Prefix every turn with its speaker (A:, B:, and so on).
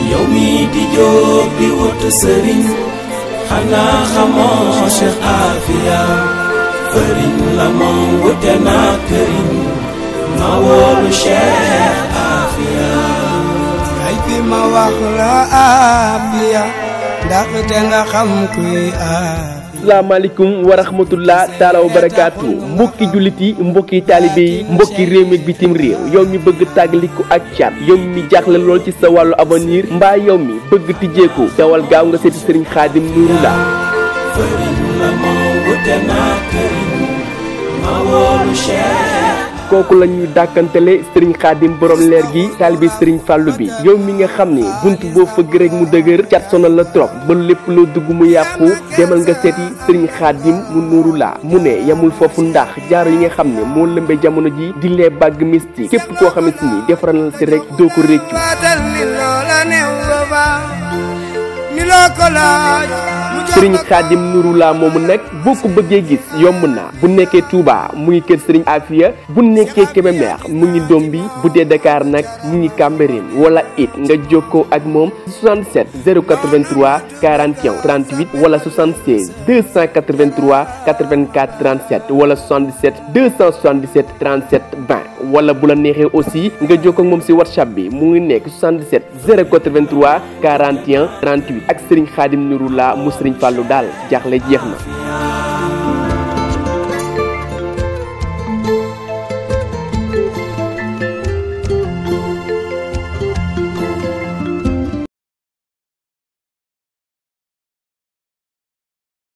A: yow mi di jóg di wut sëriñ xanaa xamoo Cheikh Afia fëriñ la moom wute naa këriñ ma woolu Cheikh Afia
B: ay fi ma wax la Afia ndax te nga xam kuy Afia
C: asalaamaaleykum wa rahmatullah taala wa barakaatu mbokki jullit yi mbokki taalibe yi mbokki réew mi ak bitim réew yow mi bëgg tàggaliku ak cat yow mi jaaxle lool ci sa wàllu avenir mbaa yow mi bëgg tijjeeku dawal gaaw nga seeti sëriñ xaadim nuuru la
A: fëriñ la moom wute naa këriñ ma woolu Cheikh
C: kooku la ñuy dàkkantele sëriñ xaadim borom leer gi taalibe sëriñ fàllu bi yow mi nga xam ne bunt boo fëgg rek mu dëgër cat sonal la trop ba lépp loo dugg mu yàqu demal nga seeti sëriñ xaadim mu nuuru la mu ne yamul foofu ndax jaaro yi nga xam ne moo lëmbee jamono ji di lee bàgg mystique képp koo xamante ni defaral na si rek doo ko réccu
B: baatal mi loola new ba baax mi loo ko laaj mu jox
C: sëriñ
B: ko
C: xaadim nuru laa moomu nag boo ko bëggee gis yomb na bu nekkee Touba mu ngi kër sëriñ Afia bu nekkee Kébémer mu ngi doom bi bu dee Dakar nag mu ngi Cambérène wala it nga jokkoo ak moom 77 083 41 38 wala 76 283 84 37 wala 77 277 37 20 wala bu la neexee aussi nga jokkoo ak moom si WhatsApp bi mu ngi nekk 77 083 41 38 ak sëriñ xaadim nuru laa mu sëriñ Fallou daal jaaxle jeex na.